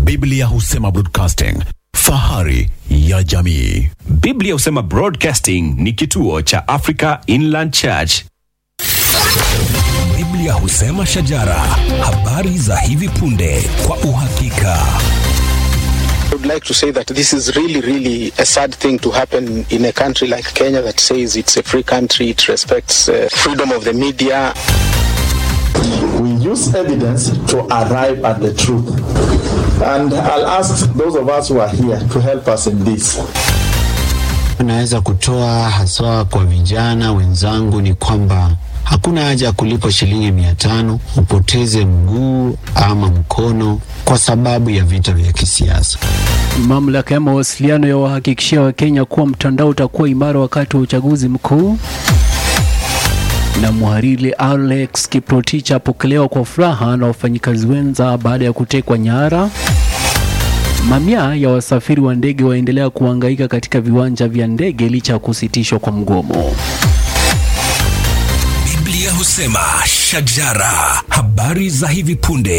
Biblia husema broadcasting, fahari ya jamii. Biblia husema Broadcasting ni kituo cha Africa Inland Church. Biblia husema shajara, habari za hivi punde kwa uhakika. I would like to say that this is really, really a sad thing to happen in a country like Kenya that says it's a free country, it respects uh, freedom of the media. we use evidence to arrive at the truth. And I'll ask those of us who are here to help us in this. Naweza kutoa haswa kwa vijana wenzangu ni kwamba hakuna haja ya kulipa shilingi mia tano upoteze mguu ama mkono kwa sababu ya vita vya kisiasa. Mamlaka ya mawasiliano yawahakikishia Wakenya kuwa mtandao utakuwa imara wakati wa uchaguzi mkuu. Na mhariri Alex Kiprotich apokelewa kwa furaha na wafanyikazi wenza baada ya kutekwa nyara. Mamia ya wasafiri wa ndege waendelea kuhangaika katika viwanja vya ndege licha ya kusitishwa kwa mgomo. Biblia husema shajara, habari za hivi punde